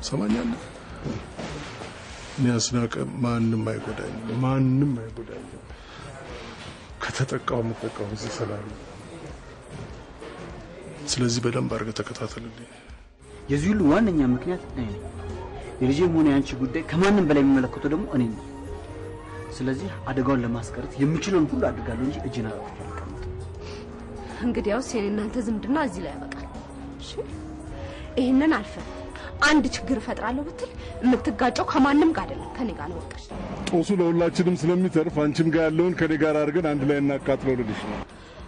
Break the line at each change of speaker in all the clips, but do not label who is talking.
ሰማኛለህ? እኔ አስናቀ ማንም አይጎዳኝም፣ ማንም አይጎዳኝም። ከተጠቃው የምጠቃው እዚህ ሰላም ነው። ስለዚህ በደንብ አድርገህ ተከታተልልኝ።
የዚህ ሁሉ ዋነኛ ምክንያት እኔ ነኝ። የልጄም ሆነ የአንቺ ጉዳይ ከማንም በላይ የሚመለከተው ደግሞ እኔ ነው። ስለዚህ አደጋውን ለማስቀረት የምችለውን ሁሉ አድርጋለሁ እንጂ እጅን አላጥፍ አልቀምጥም።
እንግዲያውስ የእናንተ ዝምድና እዚህ ላይ ያበቃል። እሺ? ይህንን አልፈ አንድ ችግር እፈጥራለሁ ብትል የምትጋጨው ከማንም ጋር አይደለም ከኔ ጋር ነው። ወቀሽ
ጦሱ ለሁላችንም ስለሚተርፍ አንቺም ጋር ያለውን ከኔ ጋር አድርገን አንድ ላይ እናቃጥለው ልልሽ ነው።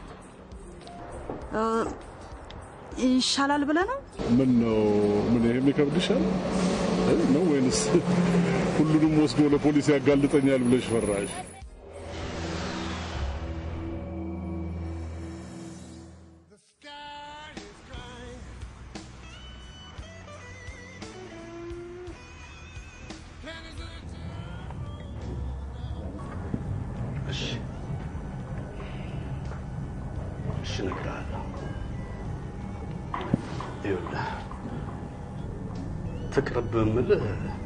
ይሻላል ብለህ ነው?
ምን ነው ምን ይሄም ይከብድሻል እ? ነው ወይንስ ሁሉንም ወስዶ ለፖሊስ ያጋልጠኛል ብለሽ ፈራሽ?
እሺ እሺ፣ እነግርሃለሁ። ይኸውልህ ትቅርብ የምልህ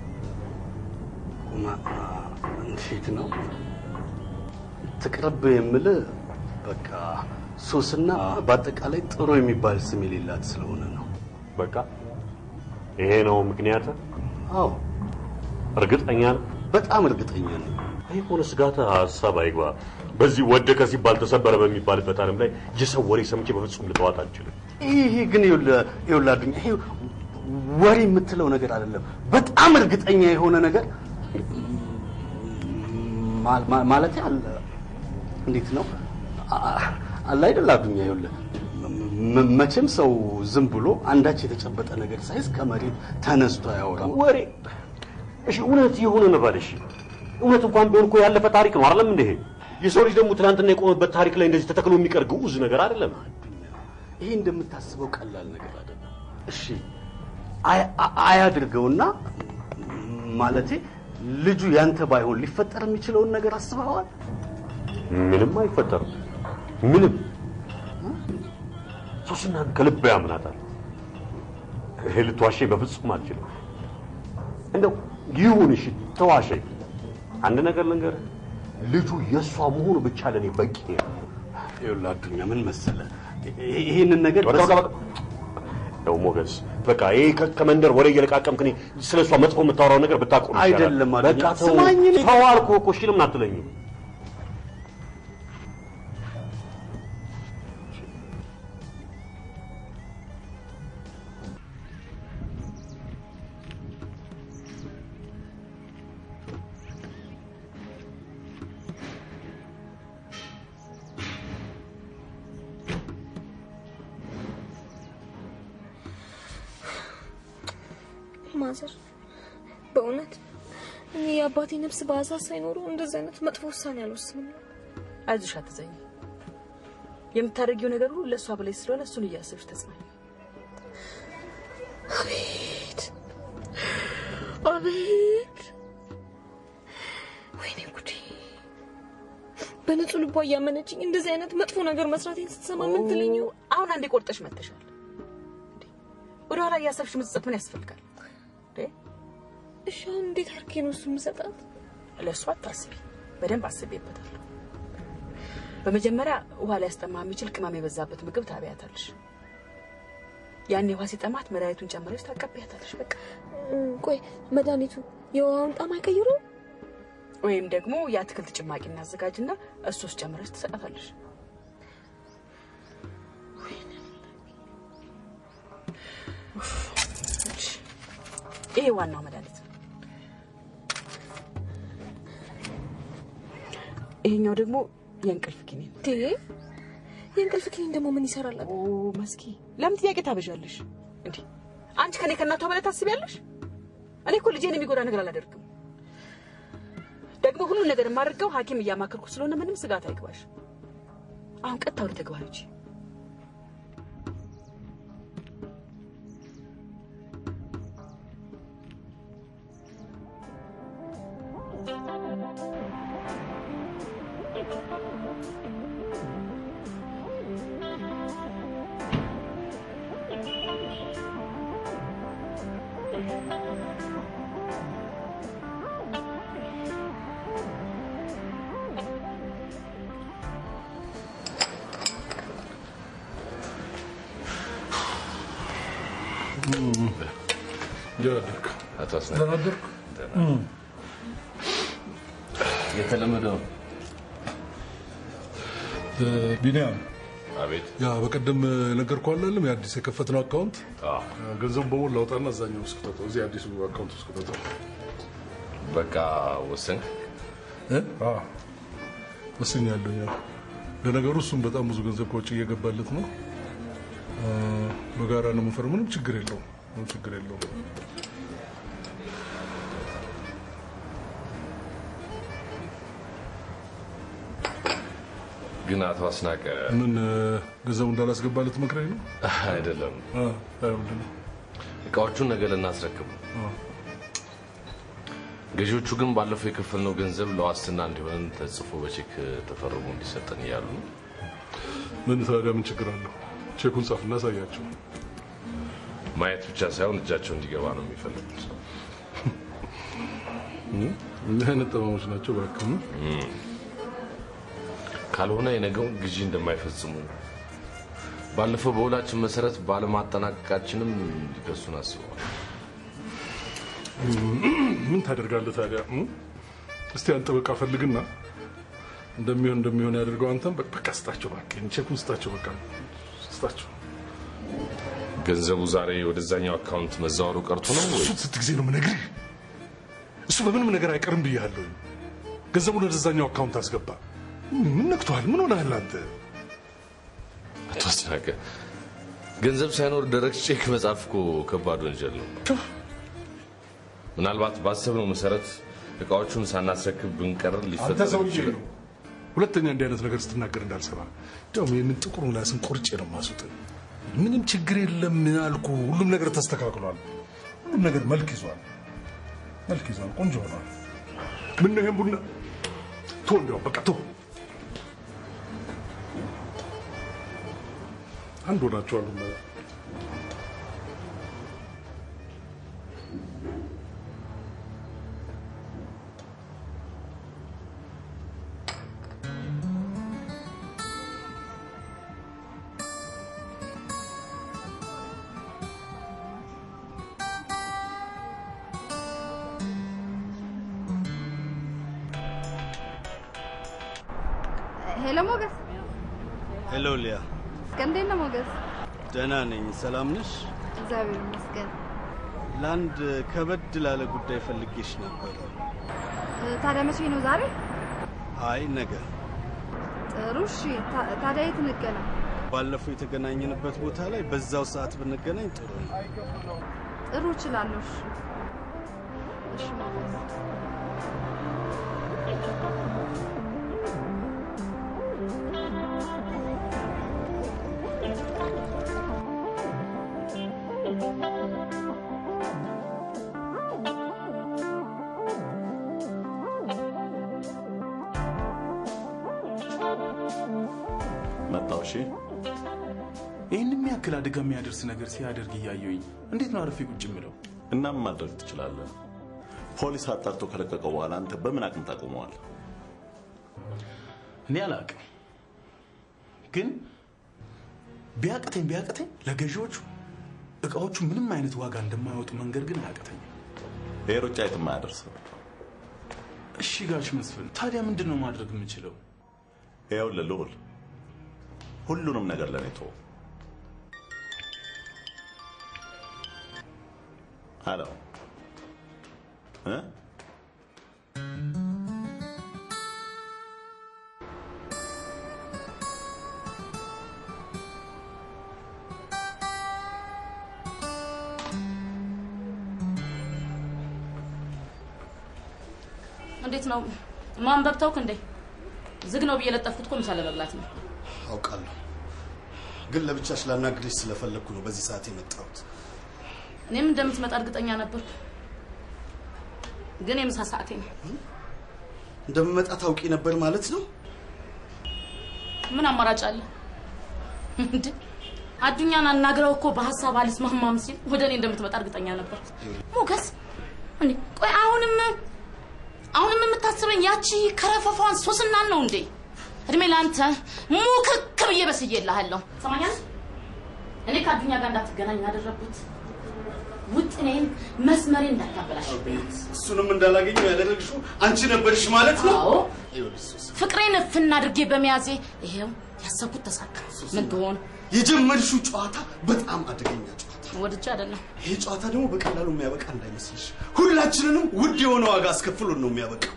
ማ- እንዴት ነው ትቅርብ የምልህ በቃ ሶስና በአጠቃላይ ጥሩ የሚባል ስም የሌላት ስለሆነ ነው።
በቃ ይሄ ነው ምክንያት?
አዎ
እርግጠኛ ነው?
በጣም እርግጠኛ ነኝ።
ይህ ሆነ ስጋት ሀሳብ አይግባ። በዚህ ወደቀ ሲባል ተሰበረ በሚባልበት ዓለም ላይ የሰው ወሬ ሰምቼ በፍጹም ልተዋት አልችልም።
ይሄ ግን ይኸውልህ ይኸውልህ አዱኛ ይሄ ወሬ የምትለው ነገር አይደለም። በጣም እርግጠኛ የሆነ ነገር ማ- ማ- ማለቴ አለ እንዴት ነው አ- አለ አይደል አዱኛ ይኸውልህ መ- መቼም ሰው ዝም ብሎ አንዳች የተጨበጠ ነገር ሳይዝ ከመሬት ተነስቶ አያወራም።
ወሬ እሺ፣ እውነት የሆነ ነበር። እሺ፣ እውነት እንኳን ቢሆን እኮ ያለፈ ታሪክ ነው አይደለም እንዴ? የሰው ልጅ ደግሞ ትናንትና የቆመበት ታሪክ ላይ እንደዚህ ተተክሎ የሚቀር ግዑዝ ነገር አይደለም።
ይሄ እንደምታስበው ቀላል ነገር አይደለም። እሺ አይ- አ- አያድርገውና ማለቴ ልጁ ያንተ ባይሆን ሊፈጠር የሚችለውን ነገር አስበዋል?
ምንም አይፈጠርም። ምንም ሶስናን ከልብ ያምናታል። ይሄ ልትዋሸኝ በፍጹም አልችልም። እንደው ይሁን እሺ፣ ተዋሸኝ። አንድ ነገር ልንገርህ፣ ልጁ የእሷ መሆኑ ብቻ ለእኔ በቂ ነው።
ይኸውልህ አዱኛ ምን መሰለህ ይሄ- ይሄንን ነገር
በቃ በቃ በቃ። ያው ሞገስ በቃ ይሄ ከ- ከመንደር ወሬ እየለቃቀምክ እኔ ስለ እሷ መጥፎ የምታወራው ነገር ብታቆም ይሻላል።
አይደለም አዱኛ፣
በቃ ተው
ስማኝ፣ እኔ-
ተው አልኩህ እኮ እሺ፣ ለምን አትለኝም?
ማዘር በእውነት እኔ የአባቴ ነፍስ በአዛዝ ሳይኖሩ እንደዚህ አይነት መጥፎ ውሳኔ አልወስንም።
አይዞሽ፣ አትዘኝ። የምታደርጊው ነገር ሁሉ ለእሷ በላይ ስለሆነ እሱን እያሰብሽ ተጽናኝ።
አቤት አቤት! ወይኔ ጉዴ! በንጹህ ልቧ እያመነችኝ እንደዚህ አይነት መጥፎ ነገር መስራቴን ስትሰማ ምን ትለኝ? ይሆን?
አሁን አንዴ ቆርጠሽ መጥተሻል። እንዴ፣ ወደኋላ እያሰብሽ መጸጸት ምን ያስፈልጋል? እንዴ፣
እሺ አሁን እንዴት አድርጌ ነው እሱ የምሰጣት?
ለእሷ አታስቢ፣ በደንብ አስቤበታለሁ። በመጀመሪያ ውሃ ሊያስጠማ የሚችል ቅመም የበዛበት ምግብ ታበያታለሽ። ያኔ ውሃ ሲጠማት መድኃኒቱን ጨምረሽ ታቀቢያታለሽ። በቃ
እም፣ ቆይ መድኃኒቱ የውሃውን ጣም አይቀይረውም?
ወይም ደግሞ የአትክልት ጭማቂ እናዘጋጅና እሱ ውስጥ ጨምረሽ ትሰጣታለሽ። እሺ፣ ይሄ ዋናው መድኃኒት ነው። ይሄኛው ደግሞ የእንቅልፍ ኪኒን።
እንዴ የእንቅልፍ ኪኒን ደግሞ ምን ይሰራል?
ኦ መስኪ፣ ለምን ጥያቄ ታበዣለሽ? እንዴ አንቺ ከኔ ከእናቷ በላይ ታስቢያለሽ? እኔ እኮ ልጄን የሚጎዳ ነገር አላደርግም። ደግሞ ሁሉን ነገር የማደርገው ሐኪም እያማከርኩ ስለሆነ ምንም ስጋት አይግባሽ። አሁን ቀጥታ ወደ ተግባር ሂጂ።
አቶ አስናቀ የተለመደው
ቢኒያም
አቤት
ያ በቀደም ነገርኩህ አላለም የአዲስ የከፈትነው አካውንት ገንዘቡ በሙሉ ላውጣና እዛኛው ውስጥ ክተተው እዚህ አዲሱ አካውንት ውስጥ ክተተው
በቃ ወሰንክ
እ? አዎ ወስኛለሁ። ያው ለነገሩ እሱም በጣም ብዙ ገንዘብ ከውጭ እየገባለት ነው። አ፣ በጋራ ነው የምንፈርመው። ምንም ችግር የለውም። ምንም ችግር የለውም።
ግን አቶ አስናቀ
ምን እ፣ ገንዘቡ እንዳላስገባለት መክረኝ ነው?
አይደለም
አ፣ አይ፣ ምንድን ነው?
እቃዎቹን ነገ ልናስረክብ ነው።
አ፣
ገዢዎቹ ግን ባለፈው የከፈልነው ገንዘብ ለዋስትና እንዲሆን ተጽፎ በቼክ ተፈርሞ እንዲሰጠን እያሉ ነው።
ምን ታዲያ ምን ችግር አለው? ቼኩን ጻፍና አሳያቸው።
ማየት ብቻ ሳይሆን እጃቸው እንዲገባ ነው የሚፈልጉት።
እ? እኒህ አይነት ጠማሞች ናቸው። እባክህ እ?
ካልሆነ የነገውን ግዢ እንደማይፈጽሙ ባለፈው በውላችን መሰረት ባለማጠናቀቃችንም ሊከሱን አስበዋል።
ምን ታደርጋለህ ታዲያ? እ? እስቲ አንተ በቃ ፈልግና እንደሚሆን እንደሚሆን ያደርገው። አንተም በ- በቃ ስጣቸው፣ እባክህ ቼኩን ስጣቸው፣ በቃ ስጣቸው።
ገንዘቡ ዛሬ ወደዛኛው አካውንት መዛወሩ ቀርቶ ነው ወይ?
እሱ ስንት ጊዜ ነው የምነግርህ? እሱ በምንም ነገር አይቀርም ብያለሁ። ገንዘቡን ወደዛኛው አካውንት አስገባ። ምን ነክቶሃል? ምን ሆነሃል አንተ?
አቶ አስናቀ ገንዘብ ሳይኖር ደረቅ ቼክ መጻፍ እኮ ከባድ ወንጀል ነው። ምናልባት ባሰብነው መሰረት እቃዎቹን ሳናስረክብ ብንቀር
አንተ
ሊፈጠር
ሰውዬ
ይችላል።
ነው ሁለተኛ እንዲህ አይነት ነገር ስትናገር እንዳልሰማ። እንዲያውም ይህንን ጥቁር ምላስን ቆርጬ ነው ማስውጥ። ምንም ችግር የለም አልኩ። ሁሉም ነገር ተስተካክሏል። ሁሉም ነገር መልክ ይዟል፣ መልክ ይዟል። ቆንጆ ሆኗል። ምን ነው ይሄን ቡና ቶ እንዲያውም በቃ ቶ አንድ ሆናችኋል።
ሄሎ ሞገስ፣
ሄሎ ሊያ፣
እስከ እንዴት ነው ሞገስ?
ደህና ነኝ። ሰላም ነሽ?
እግዚአብሔር ይመስገን።
ለአንድ ከበድ ላለ ጉዳይ ፈልጌሽ ነበር።
እ፣ ታዲያ መቼ ነው? ዛሬ?
አይ ነገ።
ጥሩ እሺ። ታ- ታዲያ የት እንገናኝ?
ባለፈው የተገናኘንበት ቦታ ላይ በዛው ሰዓት ብንገናኝ ጥሩ ነው።
ጥሩ እችላለሁ። እሺ እሺ ሞገስ።
መጣው። እሺ ይህን የሚያክል አደጋ የሚያደርስ ነገር ሲያደርግ እያየሁኝ እንዴት ነው አርፌ ቁጭ የምለው?
እናም ማድረግ ትችላለህ። ፖሊስ አጣርቶ ከለቀቀው በኋላ አንተ በምን አቅም ታቆመዋል?
እኔ አላውቅም፣ ግን ቢያቅተኝ ቢያቅተኝ ለገዢዎቹ እቃዎቹ ምንም አይነት ዋጋ እንደማያወጡ መንገድ ግን አያቅተኝም።
ይሄ ሩጫ የትም አያደርስም።
እሺ ጋሽ መስፍን፣ ታዲያ ምንድን ነው ማድረግ የምችለው?
ይኸውልህ ልዑል፣ ሁሉንም ነገር ለእኔ ተወው። ሄሎ እ
እንዴት ነው ማንበብ ተውክ እንዴ? ዝግ ነው ብዬ ለጠፍኩት እኮ ምሳ ለመብላት ነው።
አውቃለሁ፣ ግን ለብቻሽ ላናግርሽ ስለፈለግኩ ነው በዚህ ሰዓት የመጣሁት።
እኔም እንደምትመጣ እርግጠኛ ነበርኩ፣ ግን የምሳ ሰዓቴ ነው።
እንደምመጣ ታውቂ ነበር ማለት ነው?
ምን አማራጭ አለ እንዴ? አዱኛን አናግረው እኮ በሀሳብ አልስማማም ሲል ወደ እኔ እንደምትመጣ እርግጠኛ ነበር። ሞገስ እንዴ ቆይ አሁንም አሁንም የምታስበኝ ያቺ ከረፈፏን ሶስናን ነው እንዴ? እድሜ ለአንተ ሙክክ ብዬ በስዬልሃለሁ። ሰማኛል። እኔ ከአዱኛ ጋር እንዳትገናኝ ያደረግኩት ውጥኔን መስመሬን እንዳታበላሽ
እሱንም እንዳላገኘው ያደረግሽው አንቺ ነበርሽ ማለት ነው።
አዎ
ይኸውልሽ ሱስ፣
ፍቅሬን እፍና አድርጌ በመያዜ ይሄው ያሰብኩት ተሳካ። ምን ትሆን
የጀመርሽው ጨዋታ በጣም አደገኛ ጨዋታ።
ወድጄ አይደለም።
ይሄ ጨዋታ ደግሞ በቀላሉ የሚያበቃ እንዳይመስልሽ። ሁላችንንም ውድ የሆነ ዋጋ አስከፍሎን ነው የሚያበቃው።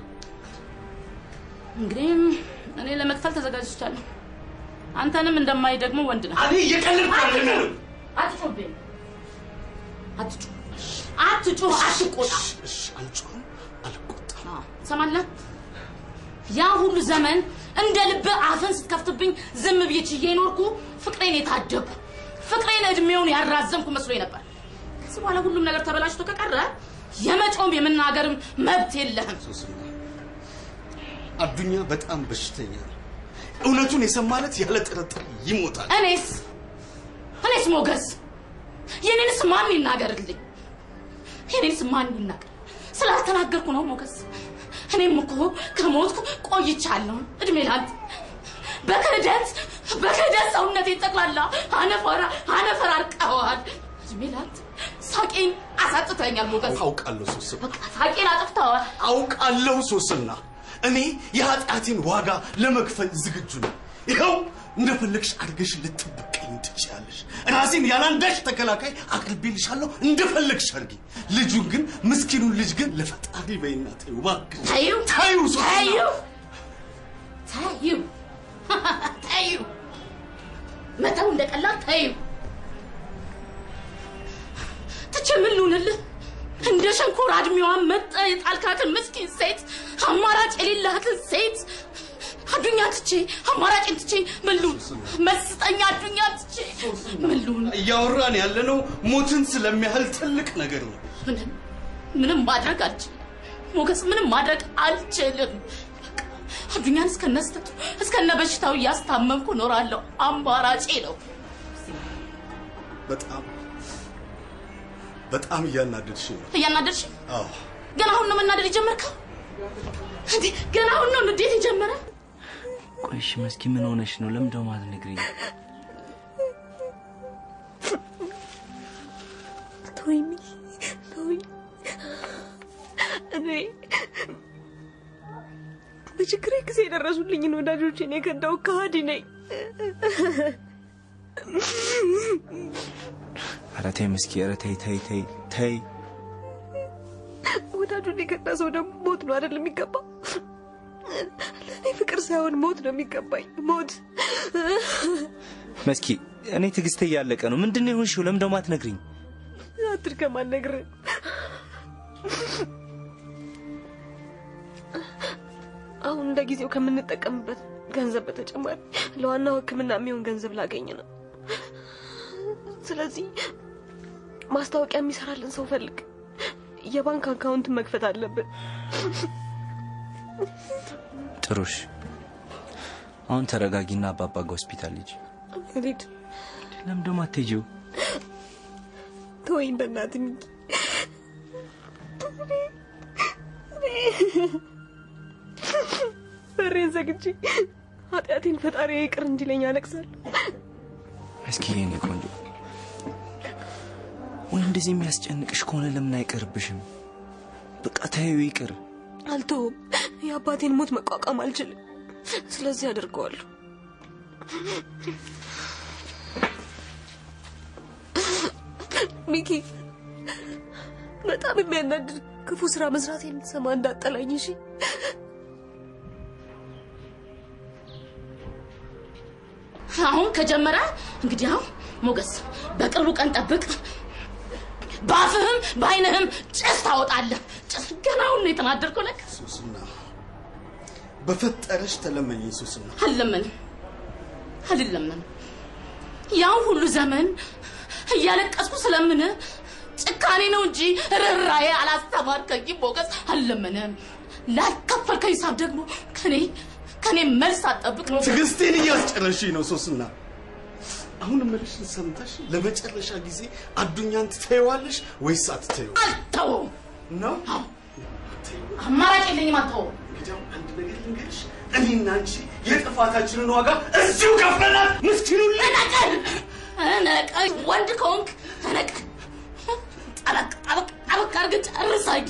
እንግዲህ እኔ ለመክፈል ተዘጋጅቻለሁ። አንተንም እንደማይ ደግሞ ወንድ ነህ።
እኔ እየቀለድኩ አይደለም።
አትጮህብኝ። አትጮህ፣ አትጮህ፣ አትቆጣ።
እሺ፣ አልጮህም፣ አልቆጣም።
ትሰማለህ? ያ ሁሉ ዘመን እንደ ልብህ አፍን ስትከፍትብኝ ዝም ብዬ ችዬ ኖርኩ። ፍቅሬን የታደግኩ ፍቅሬን እድሜውን ያራዘምኩ መስሎኝ ነበር። ከዚህ በኋላ ሁሉም ነገር ተበላሽቶ ከቀረ የመጮም የመናገርም መብት የለህም።
አዱኛ በጣም በሽተኛ ነው። እውነቱን የሰማለት ያለ ጥርጥር ይሞታል።
እኔስ እኔስ ሞገስ የኔንስ ማን ይናገርልኝ? የኔንስ ማን ይናገር? ስላልተናገርኩ ነው ሞገስ። እኔም እኮ ከሞትኩ ቆይቻለሁ። እድሜ ላንተ በክህደት በክህደት ሰውነቴን ጠቅላላ አነፈራ አነፈር አርቀዋል። እድሜ ላንተ ሳቄን አሳጥተኛል ሞገስ።
አውቃለሁ ሶስና፣
ሳቄን አጥፍተዋል።
አውቃለሁ ሶስና። እኔ የኃጢአቴን ዋጋ ለመክፈል ዝግጁ ነኝ። ይኸው እንደፈለግሽ አድርገሽ ልትበቀኝ ትችያለሽ። ራሴን ያላንዳች ተከላካይ አቅርቤልሻለሁ። እንደፈለግሽ አድርጊ። ልጁን ግን ምስኪኑን ልጅ ግን ለፈጣሪ በይና ተይው እባክሽ።
ተይው
ተይው ሶስና።
ተይው ተይው ተይው መተው እንደቀላል ተይው። ትቼ ምን ልሁንልህ? እንደ ሸንኮራ እድሜዋን መጠ የጣልካትን ምስኪን ሴት አማራጭ የሌላትን ሴት አዱኛ ትቼ አማራጭን ትቼ ምን ልሁን? መስጠኛ አዱኛ ትቼ ምን ልሁን?
እያወራን ያለነው ሞትን ስለሚያህል ትልቅ ነገር ነው።
ምንም ምንም ማድረግ አልችልም ሞገስ፣ ምንም ማድረግ አልችልም። በቃ አዱኛን እስከነስተቱ እስከነ በሽታው እያስታመምኩ እኖራለሁ። አማራጬ ነው።
በጣም በጣም እያናደድሽ ነው።
እያናደድሽ
አዎ
ገና አሁን ነው መናደድ የጀመርከው? እንዴ ገና አሁን ነው ንዴት የጀመረ?
ቆይ እሺ መስኪ ምን ሆነሽ ነው? ለምን ደሞ አትነግሪኝ?
ተወኝ ተወኝ። እኔ በችግሬ ጊዜ የደረሱልኝን ወዳጆቼን የከዳው ከሃዲ ነኝ።
ኧረ ተይ መስኪ፣ ኧረ ተይ ተይ ተይ ተይ።
ወዳጁን የከዳ ሰው ደግሞ ሞት ነው አይደል የሚገባው? ለእኔ ፍቅር ሳይሆን ሞት ነው የሚገባኝ። ሞት
መስኪ፣ እኔ ትዕግስቴ እያለቀ ነው። ምንድን ነው የሆንሽው? ለምን ደሞ አትነግሪኝ?
አትድከም፣ አልነግርህም። አሁን እንደ ጊዜው ከምንጠቀምበት ገንዘብ በተጨማሪ ለዋናው ሕክምና የሚሆን ገንዘብ ላገኝ ነው። ስለዚህ ማስታወቂያ የሚሰራልን ሰው ፈልግ። የባንክ አካውንት መክፈት አለብን።
ጥሩሽ፣ አሁን ተረጋጊና አባባ ጋ ሆስፒታል ሂጂ።
ሊድ
ለምን ደሞ አትሄጂው?
ተወኝ በእናትህ ሚኪ። በሬን ዘግቼ ኃጢአቴን ፈጣሪ ይቅር እንዲለኝ አለቅሳለሁ።
መስኪ የኔ ቆንጆ፣ ወይ እንደዚህ የሚያስጨንቅሽ ከሆነ ለምን አይቀርብሽም? በቃ ተይው ይቅር።
አልተውም። የአባቴን ሞት መቋቋም አልችልም። ስለዚህ አደርገዋለሁ። ሚኪ፣ በጣም የሚያናድድ ክፉ ስራ መስራት የምትሰማ እንዳጠላኝ። እሺ
አሁን ከጀመረ እንግዲህ አሁን ሞገስ በቅርቡ ቀን ጠብቅ። በአፍህም በአይንህም ጭስ ታወጣለህ። ጭስ ገና አሁን ነው የተናደድከው። ለካ
ሱስና በፈጠረሽ ተለመኘኝ ሱስና።
አልለመንም አልለመንም። ያን ሁሉ ዘመን እያለቀስኩ ስለምን ጭካኔ ነው እንጂ ርኅራኄ አላስተማርከኝም ሞገስ። አልለመንም። ላልከፈልከው ሂሳብ ደግሞ ከኔ ከኔ መልስ አጠብቅ ነው።
ትዕግስቴን እያስጨረሽኝ ነው ሶስና። አሁን እምልሽን ሰምተሽ ለመጨረሻ ጊዜ አዱኛን ትተይዋለሽ ወይስ አትተይው?
አልተውም
ነው
አማራጭ የለኝም አልተውም
እንግዲያው አንድ ነገር ልንገርሽ፣ እኔና አንቺ የጥፋታችንን ዋጋ እዚሁ ከፍለናል። ምስኪኑ
ተነቀል ተነቀል ወንድ ከሆንክ ተነቀል ጠበቅ ጠበቅ ጠበቅ አድርገህ ጨርሳኝ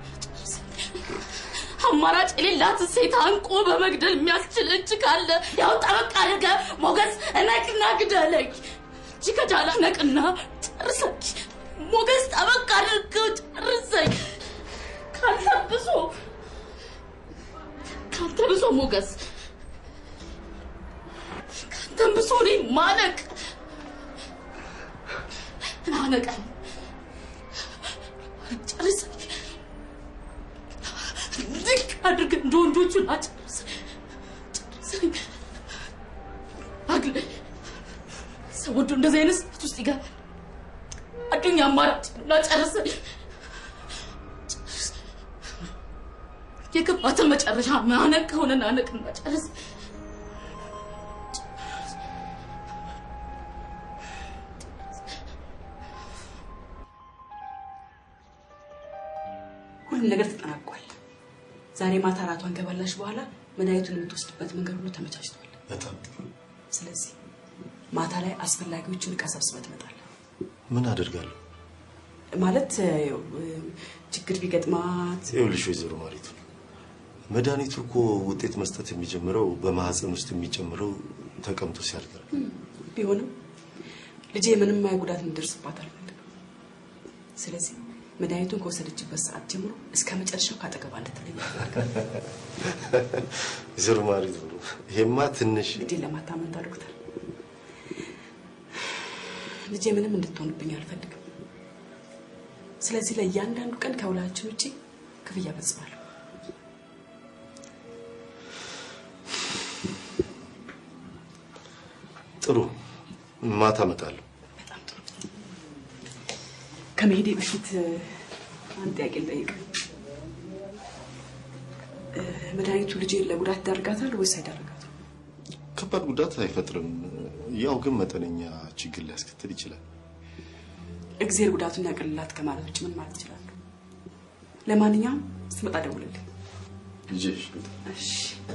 አማራጭ የሌላት ሴት አንቆ በመግደል የሚያስችል እጅ ካለ ያው ጠበቅ አድርገህ ሞገስ እነቅና ግደለኝ እጅ ከጃላ ነቅና ጨርሰኝ ሞገስ ጠበቅ አድርገህ ጨርሰኝ ካንተ ብሶ ካንተ ብሶ ሞገስ ካንተም ብሶ እኔ ማለቅ ናነቀኝ ጨርሰኝ ልክ አድርገህ እንደ ወንዶቹ ላጨርሰኝ ጨርሰኝ አግለ ሰው ወዶ እንደዚህ አይነት ስሜት ውስጥ ይገባል አዱኛ አማራጭ እና ጨርሰኝ የገባትን መጨረሻ ማነቅ ከሆነ ናነቅና ጨርስ
ሁሉም ነገር ተጠናቋል። ዛሬ ማታ እራቷን ከበላሽ በኋላ መድኃኒቱን የምትወስድበት መንገድ ሁሉ ተመቻችቷል።
በጣም ጥሩ።
ስለዚህ ማታ ላይ አስፈላጊዎችን እቃ ሰብስበህ ትመጣለህ።
ምን አደርጋለሁ?
ማለት ያው፣ ችግር ቢገጥማት
ይኸውልሽ ወይዘሮ ማሪቱ መድኃኒቱ እኮ ውጤት መስጠት የሚጀምረው በማህፀን ውስጥ የሚጨምረው ተቀምጦ ሲያድግ ነው።
ቢሆንም ልጄ ምንም አይ ጉዳት እንዲደርስባት አልፈልግም። ስለዚህ መድኃኒቱን ከወሰደችበት ሰዓት ጀምሮ እስከ መጨረሻው ካጠገባ እንድትለይ
ወይዘሮ ማሪቱ ይሄማ ትንሽ
እንግዲህ ለማታመንታ ዶክተር ልጄ ምንም እንድትሆንብኝ አልፈልግም። ስለዚህ ለእያንዳንዱ ቀን ከውላችን ውጭ ክፍያ ፈጽማለሁ።
ጥሩ ማታ እመጣለሁ።
ከመሄዴ በፊት አንድ ጥያቄ ልጠይቅ። እ፣ መድኃኒቱ ልጄን ለጉዳት ይዳርጋታል ወይስ አይዳርጋትም?
ከባድ ጉዳት አይፈጥርም። ያው ግን መጠነኛ ችግር ሊያስከትል ይችላል።
እግዜር ጉዳቱን ያቅልላት ከማለት ውጭ ምን ማለት እችላለሁ? ለማንኛውም ስትመጣ ደውልልኝ።
ልጅሽ
እሺ።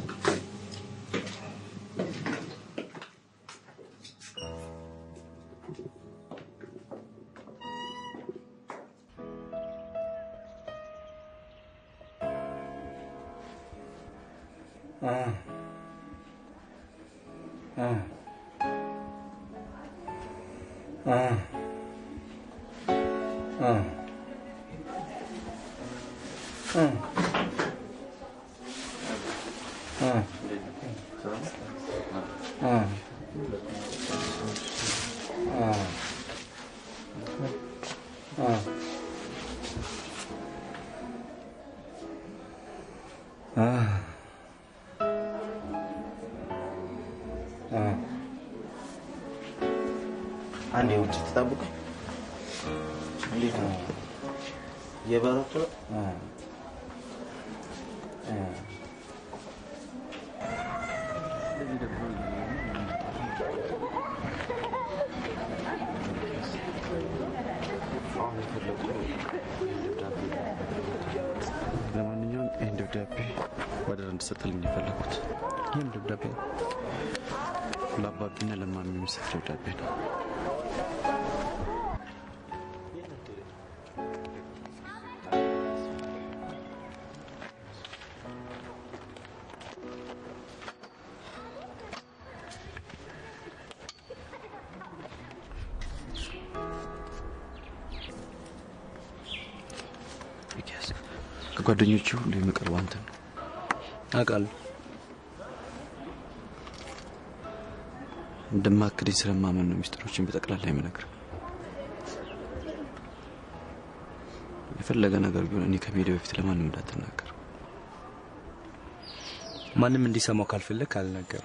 አንድ የውጭ ትጠብቀኝ። እንዴት ነው የበረቱ
ለማንኛውም ይህን ደብዳቤ ወደር እንድሰጥልኝ የፈለጉት ይህም ደብዳቤ ለአባቢና ለማሚ የሚሰጥ ደብዳቤ ነው። ሚኪያስ ከጓደኞቹ ሁሉ የሚቀርበው አንተ ነው።
አውቃለሁ።
እንደማክደኝ ስለማመን ነው ሚስጥሮችን በጠቅላላ የምነግርህ። የፈለገ ነገር ቢሆን እኔ ከመሄዴ በፊት ለማንም እንዳትናገር።
ማንም እንዲሰማው ካልፈለግ አልናገርም።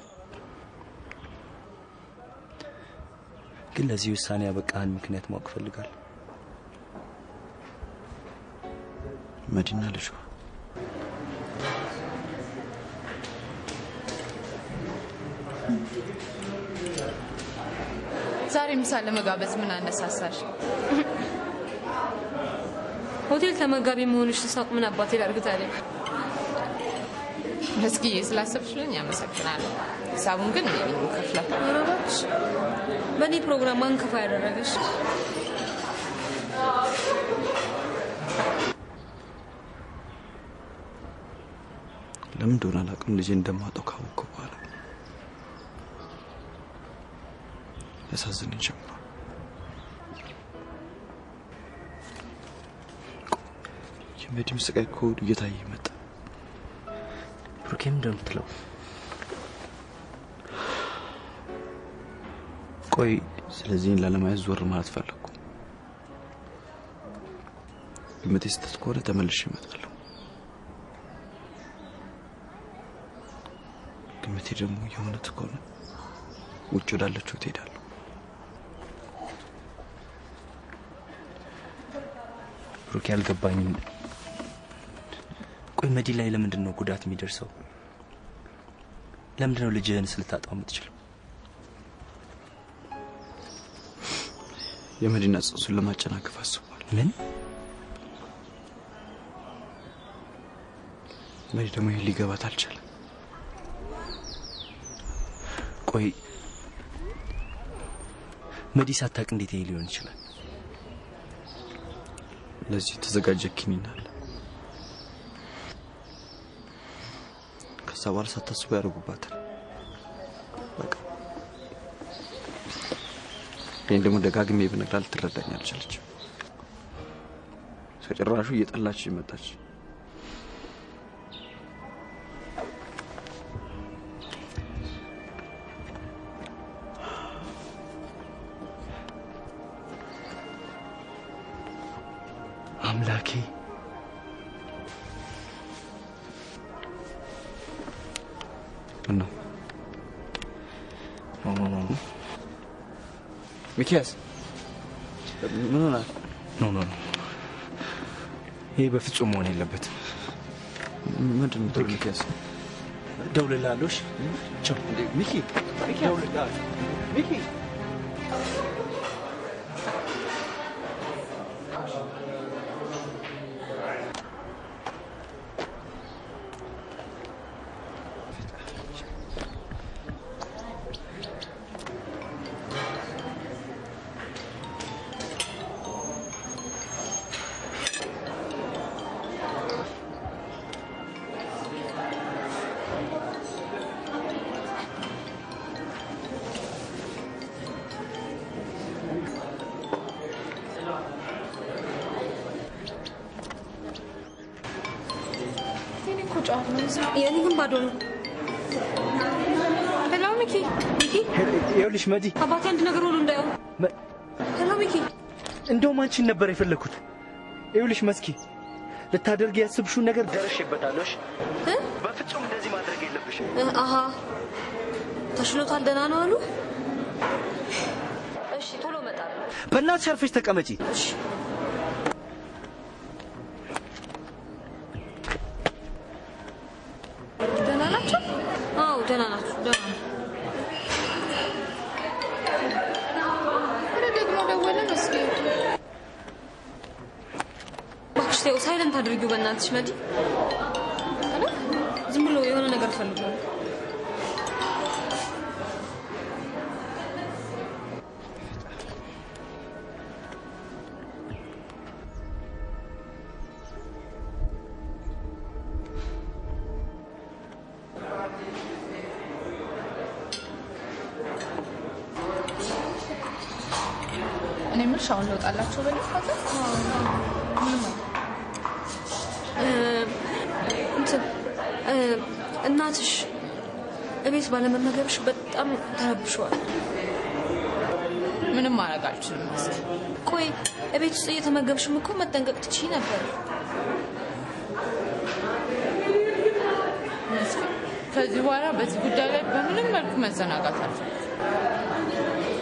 ግን ለዚህ ውሳኔ ያበቃህን ምክንያት ማወቅ እፈልጋለሁ።
መዲና ልጇ
ዛሬ ምሳ ለመጋበዝ ምን አነሳሳሽ?
ሆቴል ተመጋቢ መሆንሽ ስሳቅ ምን አባቴ ላድርግ ታዲያ?
መስጊዬ ስላሰብሽልኝ አመሰግናለሁ። ሂሳቡን ግን እኔ ነኝ የምከፍለው።
ኧረ እባክሽ በእኔ ፕሮግራም ማን ከፋ ያደረገሽ?
ለምን እንደሆነ አላውቅም። ልጄ እንደማጣው ካወቅኩ በኋላ ያሳዝነኝ ጀምሯል። የመዲም ስቃይ ከሆዱ እየታየ መጣ።
ብሩኬም እንደምትለው
ቆይ ስለዚህ እኔን ላለማየት ዞር ማለት ፈለግኩ። ግምቴ ስህተት ከሆነ ተመልሼ እመጣለሁ። ግምቴ ደግሞ የእውነት ከሆነ ውጭ ወዳለችው ትሄዳለሁ።
ብሩኬ አልገባኝም። ቆይ መዲ ላይ ለምንድን ነው ጉዳት የሚደርሰው? ለምንድን ነው ልጅህን ስልታጣው የምትችለው?
የመዲና ጽንሱን ለማጨናገፍ አስቧል።
ምን?
መዲ ደግሞ ይህ ሊገባት አልቻለም።
ቆይ መዲ ሳታውቅ እንዴት ይሄ ሊሆን ይችላል?
ለዚህ የተዘጋጀ ኪኒን አለ። ከዛ በኋላ ሳታስቡ ያደርጉባታል። በቃ እኔ ደግሞ ደጋግሜ ብነግራት ልትረዳኝ አልቻለችም። ከጭራሹ እየጠላች መጣች።
አምላኬ
ምን ነው
ኖ ኖ ኖ ኖ
ሚኪያስ ምን ሆናል?
ኖ ኖ ኖ ይሄ በፍጹም መሆን የለበትም።
ምንድን ነው የምትለው ሚኪያስ?
እደውልልሃለሁ። እሺ? ቻው
ሚኪ ሚኪ እደውልልሃለሁ። ሚኪ
የኔ እኮ ጨዋታ ነው። የኔ ግን ባዶ ነው። ሄሎ ሚኪ፣ ሚኪ
ይኸውልሽ መዲ፣
አባቴ አንድ ነገር ሆኖ እንዳየው። ሄሎ ሚኪ፣
እንደውም አንቺን ነበር የፈለግኩት። ይኸውልሽ መስኪ፣ ልታደርጊ ያስብሽውን ነገር ደርሼበታለሁ። እሺ? በፍጹም እንደዚህ ማድረግ የለብሽም።
እ፣ አሀ ተሽሎታል፣ ደህና ነው አሉ። እሺ ቶሎ እመጣለሁ።
በእናትሽ አርፈሽ ተቀመጪ።
ደህና ናቸው? አዎ ደህና ናቸው፣ ደህና ነው።
ኧረ ደግሞ ደወለ መስጌ።
እባክሽ ተይው፣ ሳይለንት አድርጊው በእናትሽ መዲ። ኧረ ዝም ብሎ የሆነ ነገር ፈልጎ ነው።
እኔ የምልሽ አሁን ልወጣላቸው በልፋት ምንም
እ፣ እንትን እ፣ እናትሽ እቤት ባለመመገብሽ በጣም ተረብሸዋል።
ምንም ማድረግ አልችልም መስጌ።
ቆይ እቤት ውስጥ እየተመገብሽም እኮ መጠንቀቅ ትችይ ነበር።
መስጌ፣ ከዚህ በኋላ በዚህ ጉዳይ ላይ በምንም መልኩ መዘናጋት አልፈልግም።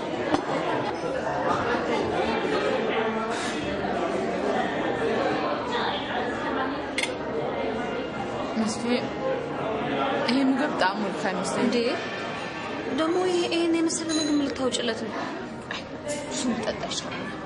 መስጌ፣ ይሄ ምግብ ጣዕሙ ልክ አይመስለኝም።
እንዴ ደግሞ ይሄ- ይሄን የመሰለ ምግብ ምን ልታውጭለት ነው?
አይ፣
እሱን ብጠጣ ይሻላል።